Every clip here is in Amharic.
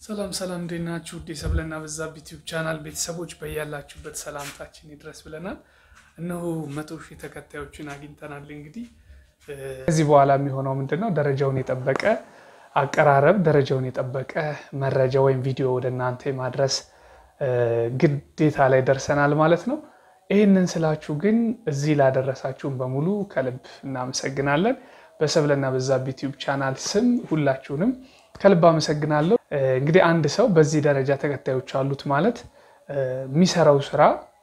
ሰላም ሰላም፣ እንዴት ናችሁ? ውድ የሰብለና በዛብህ ዩቲዩብ ቻናል ቤተሰቦች በያላችሁበት ሰላምታችን ይድረስ ብለናል። እነሆ መቶ ሺህ ተከታዮችን አግኝተናል። እንግዲህ ከዚህ በኋላ የሚሆነው ምንድን ነው? ደረጃውን የጠበቀ አቀራረብ፣ ደረጃውን የጠበቀ መረጃ ወይም ቪዲዮ ወደ እናንተ የማድረስ ግዴታ ላይ ደርሰናል ማለት ነው። ይህንን ስላችሁ ግን እዚህ ላደረሳችሁን በሙሉ ከልብ እናመሰግናለን። በሰብለና በዛብህ ዩቲዩብ ቻናል ስም ሁላችሁንም ከልብ አመሰግናለሁ። እንግዲህ አንድ ሰው በዚህ ደረጃ ተከታዮች አሉት ማለት የሚሰራው ስራ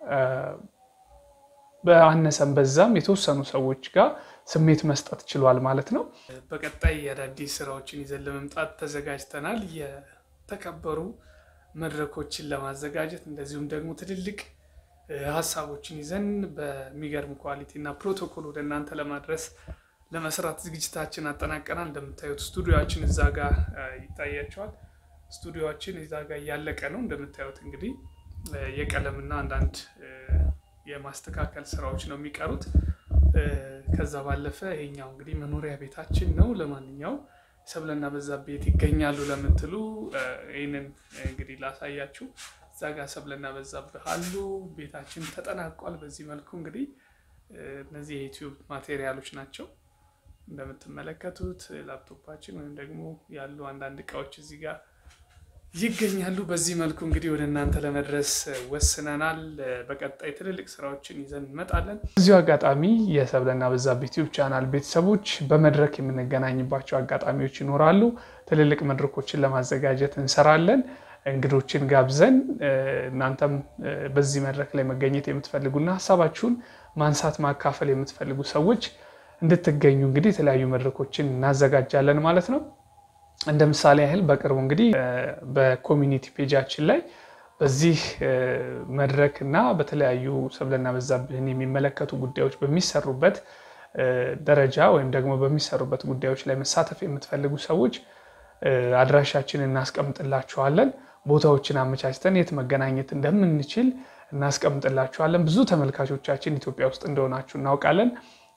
በአነሰም በዛም የተወሰኑ ሰዎች ጋር ስሜት መስጠት ችሏል ማለት ነው። በቀጣይ የአዳዲስ ስራዎችን ይዘን ለመምጣት ተዘጋጅተናል። የተከበሩ መድረኮችን ለማዘጋጀት እንደዚሁም ደግሞ ትልልቅ ሀሳቦችን ይዘን በሚገርም ኳሊቲ እና ፕሮቶኮል ወደ እናንተ ለማድረስ ለመስራት ዝግጅታችን አጠናቀናል። እንደምታዩት ስቱዲዮችን እዛ ጋር ይታያቸዋል። ስቱዲዮችን እዛ ጋር እያለቀ ነው። እንደምታዩት እንግዲህ የቀለምና አንዳንድ የማስተካከል ስራዎች ነው የሚቀሩት። ከዛ ባለፈ ይሄኛው እንግዲህ መኖሪያ ቤታችን ነው። ለማንኛውም ሰብለና በዛብህ ቤት ይገኛሉ ለምትሉ ይህንን እንግዲህ ላሳያችሁ። እዛ ጋር ሰብለና በዛብህ አሉ። ቤታችን ተጠናቋል። በዚህ መልኩ እንግዲህ እነዚህ የዩቲዩብ ማቴሪያሎች ናቸው እንደምትመለከቱት ላፕቶፓችን ወይም ደግሞ ያሉ አንዳንድ እቃዎች እዚህ ጋር ይገኛሉ። በዚህ መልኩ እንግዲህ ወደ እናንተ ለመድረስ ወስነናል። በቀጣይ ትልልቅ ስራዎችን ይዘን እንመጣለን። እዚሁ አጋጣሚ የሰብለና በዛብህ ዩቲዩብ ቻናል ቤተሰቦች በመድረክ የምንገናኝባቸው አጋጣሚዎች ይኖራሉ። ትልልቅ መድረኮችን ለማዘጋጀት እንሰራለን። እንግዶችን ጋብዘን እናንተም በዚህ መድረክ ላይ መገኘት የምትፈልጉና ሀሳባችሁን ማንሳት ማካፈል የምትፈልጉ ሰዎች እንድትገኙ እንግዲህ የተለያዩ መድረኮችን እናዘጋጃለን ማለት ነው። እንደ ምሳሌ ያህል በቅርቡ እንግዲህ በኮሚኒቲ ፔጃችን ላይ በዚህ መድረክ እና በተለያዩ ሰብለና በዛብህን የሚመለከቱ ጉዳዮች በሚሰሩበት ደረጃ ወይም ደግሞ በሚሰሩበት ጉዳዮች ላይ መሳተፍ የምትፈልጉ ሰዎች አድራሻችንን እናስቀምጥላችኋለን። ቦታዎችን አመቻችተን የት መገናኘት እንደምንችል እናስቀምጥላችኋለን። ብዙ ተመልካቾቻችን ኢትዮጵያ ውስጥ እንደሆናችሁ እናውቃለን።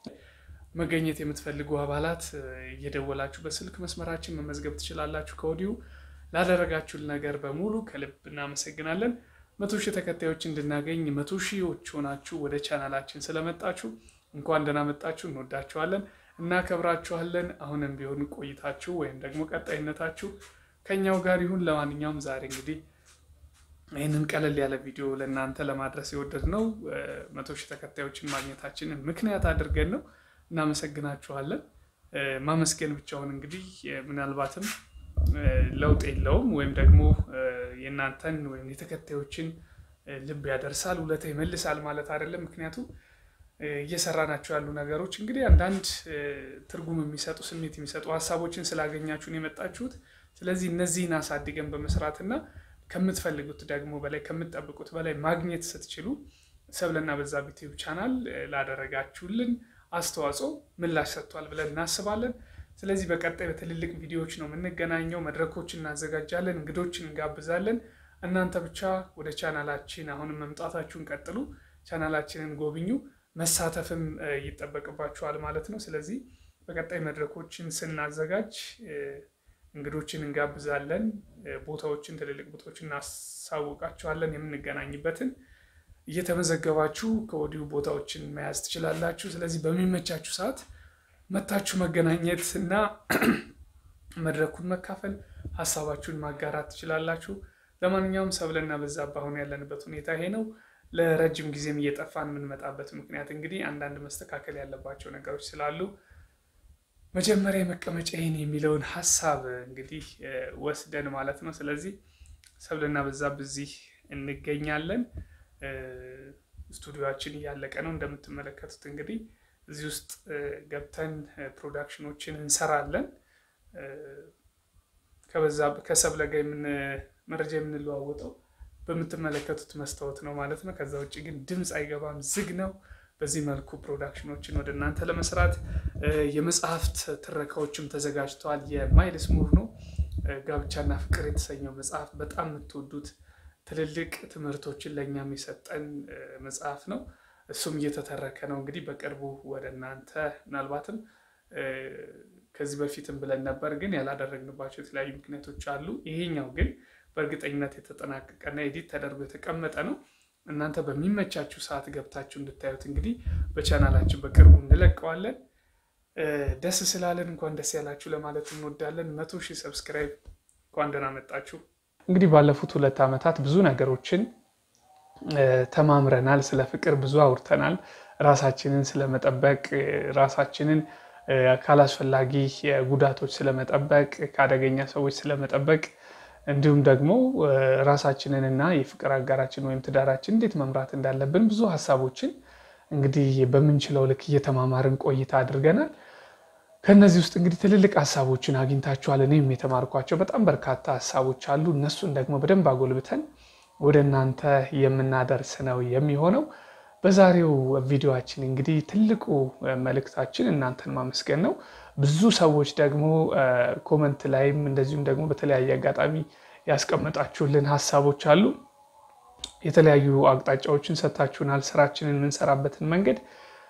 መገኘት የምትፈልጉ አባላት እየደወላችሁ በስልክ መስመራችን መመዝገብ ትችላላችሁ። ከወዲሁ ላደረጋችሁን ነገር በሙሉ ከልብ እናመሰግናለን። መቶ ሺህ ተከታዮች እንድናገኝ መቶ ሺዎች ሆናችሁ ወደ ቻናላችን ስለመጣችሁ እንኳን ደህና መጣችሁ። እንወዳችኋለን፣ እናከብራችኋለን። አሁንም ቢሆን ቆይታችሁ ወይም ደግሞ ቀጣይነታችሁ ከኛው ጋር ይሁን። ለማንኛውም ዛሬ እንግዲህ ይህንን ቀለል ያለ ቪዲዮ ለእናንተ ለማድረስ የወደድነው መቶ ሺህ ተከታዮችን ማግኘታችንን ምክንያት አድርገን ነው። እናመሰግናችኋለን። ማመስገን ብቻውን እንግዲህ ምናልባትም ለውጥ የለውም ወይም ደግሞ የእናንተን ወይም የተከታዮችን ልብ ያደርሳል፣ ውለታ ይመልሳል ማለት አይደለም። ምክንያቱም እየሰራናቸው ያሉ ነገሮች እንግዲህ አንዳንድ ትርጉም የሚሰጡ ስሜት የሚሰጡ ሀሳቦችን ስላገኛችሁን የመጣችሁት። ስለዚህ እነዚህን አሳድገን በመስራትና ከምትፈልጉት ደግሞ በላይ ከምትጠብቁት በላይ ማግኘት ስትችሉ ሰብለና በዛብህ ዩቲዩብ ቻናል ላደረጋችሁልን አስተዋጽኦ ምላሽ ሰጥቷል ብለን እናስባለን። ስለዚህ በቀጣይ በትልልቅ ቪዲዮዎች ነው የምንገናኘው። መድረኮችን እናዘጋጃለን፣ እንግዶችን እንጋብዛለን። እናንተ ብቻ ወደ ቻናላችን አሁንም መምጣታችሁን ቀጥሉ፣ ቻናላችንን ጎብኙ፣ መሳተፍም ይጠበቅባችኋል ማለት ነው። ስለዚህ በቀጣይ መድረኮችን ስናዘጋጅ እንግዶችን እንጋብዛለን፣ ቦታዎችን፣ ትልልቅ ቦታዎችን እናሳውቃችኋለን የምንገናኝበትን እየተመዘገባችሁ ከወዲሁ ቦታዎችን መያዝ ትችላላችሁ። ስለዚህ በሚመቻችሁ ሰዓት መታችሁ መገናኘት እና መድረኩን መካፈል፣ ሀሳባችሁን ማጋራት ትችላላችሁ። ለማንኛውም ሰብለና በዛብህ አሁን ያለንበት ሁኔታ ይሄ ነው። ለረጅም ጊዜም እየጠፋን የምንመጣበት ምክንያት እንግዲህ አንዳንድ መስተካከል ያለባቸው ነገሮች ስላሉ መጀመሪያ የመቀመጫ ይሄን የሚለውን ሀሳብ እንግዲህ ወስደን ማለት ነው። ስለዚህ ሰብለና በዛብህ እዚህ እንገኛለን። ስቱዲዮችን እያለቀ ነው። እንደምትመለከቱት እንግዲህ እዚህ ውስጥ ገብተን ፕሮዳክሽኖችን እንሰራለን። ከሰብለ ጋር መረጃ የምንለዋወጠው በምትመለከቱት መስታወት ነው ማለት ነው። ከዛ ውጭ ግን ድምፅ አይገባም፣ ዝግ ነው። በዚህ መልኩ ፕሮዳክሽኖችን ወደ እናንተ ለመስራት የመጽሐፍት ትረካዎችም ተዘጋጅተዋል። የማይልስ ሙር ነው ጋብቻና ፍቅር የተሰኘው መጽሐፍ በጣም የምትወዱት ትልልቅ ትምህርቶችን ለእኛም የሰጠን መጽሐፍ ነው። እሱም እየተተረከ ነው እንግዲህ በቅርቡ ወደ እናንተ ምናልባትም ከዚህ በፊትም ብለን ነበር፣ ግን ያላደረግንባቸው የተለያዩ ምክንያቶች አሉ። ይሄኛው ግን በእርግጠኝነት የተጠናቀቀና ኤዲት ተደርጎ የተቀመጠ ነው። እናንተ በሚመቻችሁ ሰዓት ገብታችሁ እንድታዩት እንግዲህ በቻናላችን በቅርቡ እንለቀዋለን። ደስ ስላለን እንኳን ደስ ያላችሁ ለማለት እንወዳለን። መቶ ሺህ ሰብስክራይብ እንኳን ደህና መጣችሁ። እንግዲህ ባለፉት ሁለት ዓመታት ብዙ ነገሮችን ተማምረናል። ስለ ፍቅር ብዙ አውርተናል። ራሳችንን ስለመጠበቅ፣ ራሳችንን ካላስፈላጊ ጉዳቶች ስለመጠበቅ፣ ከአደገኛ ሰዎች ስለመጠበቅ እንዲሁም ደግሞ ራሳችንንና የፍቅር አጋራችን ወይም ትዳራችን እንዴት መምራት እንዳለብን ብዙ ሀሳቦችን እንግዲህ በምንችለው ልክ እየተማማርን ቆይታ አድርገናል። ከእነዚህ ውስጥ እንግዲህ ትልልቅ ሀሳቦችን አግኝታችኋል። እኔም የተማርኳቸው በጣም በርካታ ሀሳቦች አሉ። እነሱን ደግሞ በደንብ አጎልብተን ወደ እናንተ የምናደርስ ነው የሚሆነው። በዛሬው ቪዲዮችን እንግዲህ ትልቁ መልእክታችን እናንተን ማመስገን ነው። ብዙ ሰዎች ደግሞ ኮመንት ላይም እንደዚሁም ደግሞ በተለያየ አጋጣሚ ያስቀመጣችሁልን ሀሳቦች አሉ። የተለያዩ አቅጣጫዎችን ሰጥታችሁናል። ስራችንን የምንሰራበትን መንገድ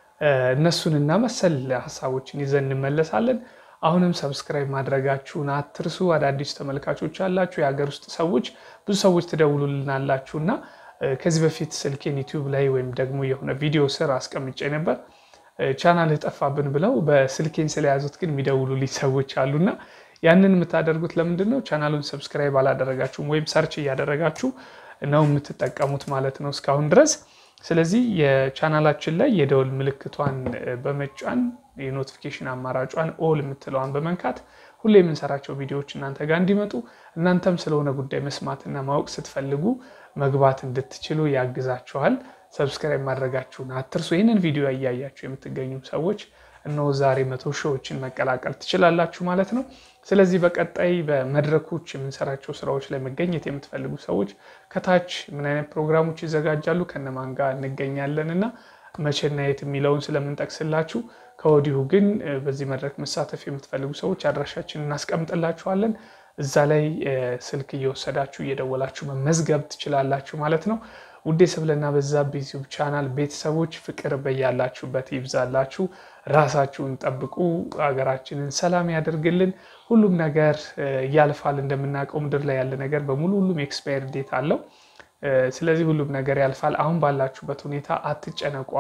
እነሱንና መሰል ሀሳቦችን ይዘን እንመለሳለን። አሁንም ሰብስክራይብ ማድረጋችሁን አትርሱ። አዳዲስ ተመልካቾች ያላችሁ የሀገር ውስጥ ሰዎች ብዙ ሰዎች ትደውሉልናላችሁ እና ከዚህ በፊት ስልኬን ዩቲዩብ ላይ ወይም ደግሞ የሆነ ቪዲዮ ስር አስቀምጬ ነበር ቻናል ጠፋብን ብለው በስልኬን ስለያዙት ግን የሚደውሉልኝ ሰዎች አሉና ያንን የምታደርጉት ለምንድን ነው? ቻናሉን ሰብስክራይብ አላደረጋችሁም ወይም ሰርች እያደረጋችሁ ነው የምትጠቀሙት ማለት ነው እስካሁን ድረስ። ስለዚህ የቻናላችን ላይ የደወል ምልክቷን በመጫን የኖቲፊኬሽን አማራጯን ኦል የምትለዋን በመንካት ሁሌ የምንሰራቸው ቪዲዮዎች እናንተ ጋር እንዲመጡ እናንተም ስለሆነ ጉዳይ መስማትና ማወቅ ስትፈልጉ መግባት እንድትችሉ ያግዛችኋል። ሰብስክራይብ ማድረጋችሁን አትርሱ። ይህንን ቪዲዮ እያያችሁ የምትገኙ ሰዎች እነሆ ዛሬ መቶ ሺዎችን መቀላቀል ትችላላችሁ ማለት ነው። ስለዚህ በቀጣይ በመድረኮች የምንሰራቸው ስራዎች ላይ መገኘት የምትፈልጉ ሰዎች ከታች ምን አይነት ፕሮግራሞች ይዘጋጃሉ፣ ከነማን ጋር እንገኛለን እና መቼና የት የሚለውን ስለምንጠቅስላችሁ ከወዲሁ ግን በዚህ መድረክ መሳተፍ የምትፈልጉ ሰዎች አድራሻችን እናስቀምጥላችኋለን። እዛ ላይ ስልክ እየወሰዳችሁ እየደወላችሁ መመዝገብ ትችላላችሁ ማለት ነው። ውዴ ሰብለና በዛብህ ዩቲዩብ ቻናል ቤተሰቦች ፍቅር በያላችሁበት ይብዛላችሁ። ራሳችሁን ጠብቁ። ሀገራችንን ሰላም ያደርግልን። ሁሉም ነገር ያልፋል። እንደምናውቀው ምድር ላይ ያለ ነገር በሙሉ ሁሉም ኤክስፓየር ዴት አለው። ስለዚህ ሁሉም ነገር ያልፋል። አሁን ባላችሁበት ሁኔታ አትጨነቁ፣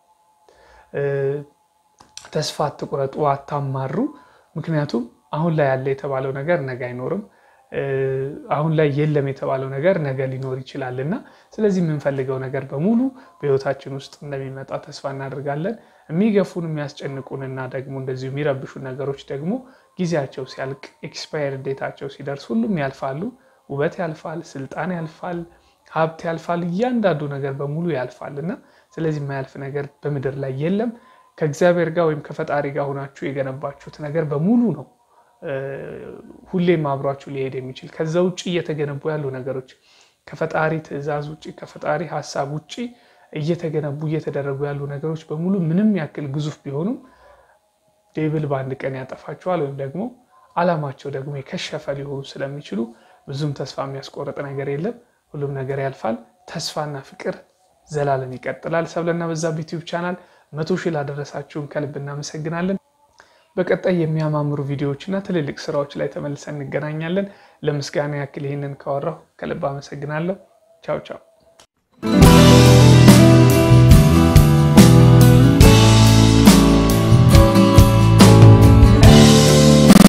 ተስፋ አትቁረጡ፣ አታማሩ። ምክንያቱም አሁን ላይ ያለ የተባለው ነገር ነገ አይኖርም። አሁን ላይ የለም የተባለው ነገር ነገ ሊኖር ይችላል እና ስለዚህ የምንፈልገው ነገር በሙሉ በሕይወታችን ውስጥ እንደሚመጣ ተስፋ እናደርጋለን። የሚገፉን የሚያስጨንቁንና ደግሞ እንደዚሁ የሚረብሹን ነገሮች ደግሞ ጊዜያቸው ሲያልቅ ኤክስፓየር ዴታቸው ሲደርስ ሁሉም ያልፋሉ። ውበት ያልፋል፣ ስልጣን ያልፋል፣ ሀብት ያልፋል፣ እያንዳንዱ ነገር በሙሉ ያልፋል እና ስለዚህ የማያልፍ ነገር በምድር ላይ የለም። ከእግዚአብሔር ጋር ወይም ከፈጣሪ ጋር ሆናችሁ የገነባችሁት ነገር በሙሉ ነው ሁሌም አብሯችሁ ሊሄድ የሚችል ከዛ ውጭ እየተገነቡ ያሉ ነገሮች ከፈጣሪ ትዕዛዝ ውጭ ከፈጣሪ ሀሳብ ውጭ እየተገነቡ እየተደረጉ ያሉ ነገሮች በሙሉ ምንም ያክል ግዙፍ ቢሆኑም ዴብል በአንድ ቀን ያጠፋቸዋል ወይም ደግሞ ዓላማቸው ደግሞ የከሸፈ ሊሆኑ ስለሚችሉ ብዙም ተስፋ የሚያስቆርጥ ነገር የለም። ሁሉም ነገር ያልፋል። ተስፋና ፍቅር ዘላለም ይቀጥላል። ሰብለና በዛብህ ዩቲዩብ ቻናል መቶ ሺህ ላደረሳችሁን ከልብ እናመሰግናለን። በቀጣይ የሚያማምሩ ቪዲዮዎች እና ትልልቅ ስራዎች ላይ ተመልሰን እንገናኛለን። ለምስጋና ያክል ይህንን ካወራሁ ከልብ አመሰግናለሁ። ቻው ቻው።